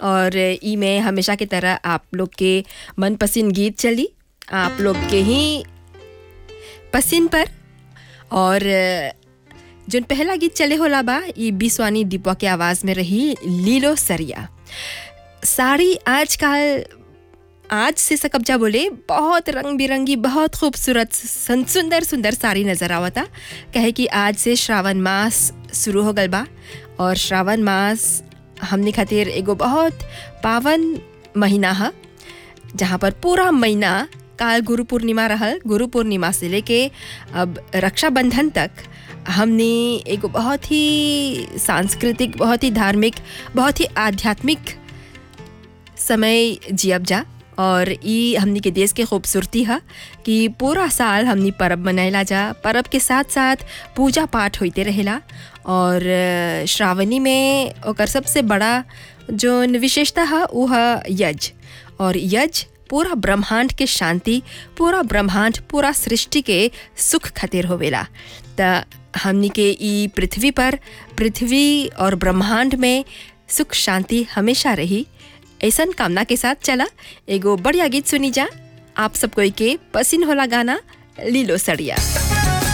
और ई में हमेशा की तरह आप लोग के मनपसंद गीत चली आप लोग के ही पसंद पर और जोन पहला गीत चले होला बा ई बिस्वानी दीपवा के आवाज़ में रही लीलो सरिया साड़ी आजकल आज से सकब्जा बोले बहुत रंग बिरंगी बहुत खूबसूरत सन- सुंदर सुंदर साड़ी नज़र आवता कहे कि आज से श्रावण मास शुरू हो गल बा और श्रावण मास हमने खातिर एगो बहुत पावन महीना है जहाँ पर पूरा महीना काल गुरु पूर्णिमा रहल गुरु पूर्णिमा से लेके अब रक्षाबंधन तक हमने एगो बहुत ही सांस्कृतिक बहुत ही धार्मिक बहुत ही आध्यात्मिक समय जियब जा और ई हमनी के देश के खूबसूरती है कि पूरा साल हमनी पर्व मनाइला जा पर्व के साथ साथ पूजा पाठ होते रहेला और अ, श्रावणी में ओकर सबसे बड़ा जो विशेषता है वो है यज और यज पूरा ब्रह्मांड के शांति पूरा ब्रह्मांड पूरा सृष्टि के सुख खातिर होवेला त हमनी के ई पृथ्वी पर पृथ्वी और ब्रह्मांड में सुख शांति हमेशा रही ऐसन कामना के साथ चला एगो बढ़िया गीत सुनी जा आप सब कोई के पसिन होला गाना लीलो सड़िया